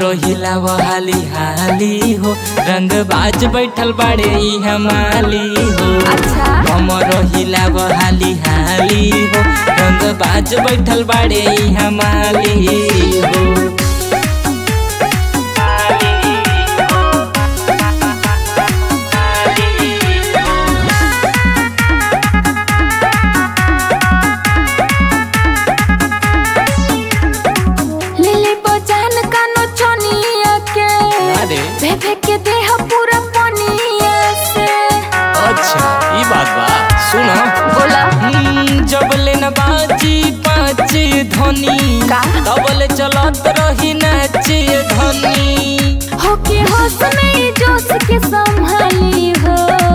रोहिला वो हाली हाली हो रंग बाज बैठल बाड़े ई हमाली हो अच्छा हम रोहिला वो हाली हाली हो रंग बाज बैठल बाड़े ई हमाली हो लिली बजान कानो चनिया के अरे भेभे के देह पूरा पनिया से अच्छा ई बात बा सुनो बोला हम्म, जब ले न बाजी पाँच धनी का? तबले चलत रही नाचे धनी हो के होश में जोश के संभाली हो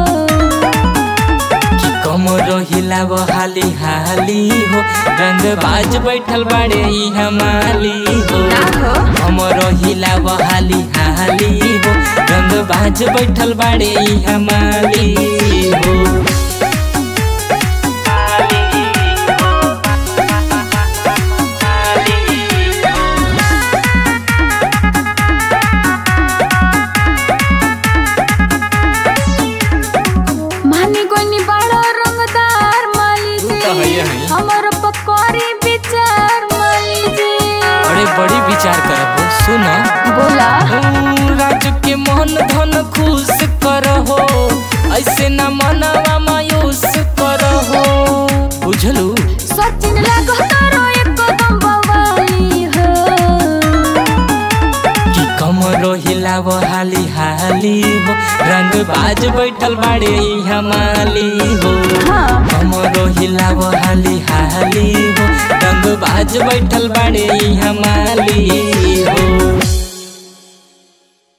कि कम रोहिला वो हाली हाली हो रंग बाज बैठल बाड़े ई हमाली हो ना हो हम रोहिला वो हाली हाली हो रंग बाज बैठल बाड़े ई हमाली हो मानी गोनी बड़ा रंगदार माली तू तो जी हइये हई। हमर पकौड़ी विचार माली जी अरे बड़ी विचार करब सुनो बोला राज के मन धन खुश करहो ऐसे न मनवा मायूस करहो बुझलू सचिन लागो तारो एक कदम बवाली हो कि कम रोहिला वो हाली हाली हो रंग बाज बैठल बाड़े ई हमाली हो हाँ कम रोहिला वो हाली हाली हो रंग बाज बैठल बाड़े ई हमाली हो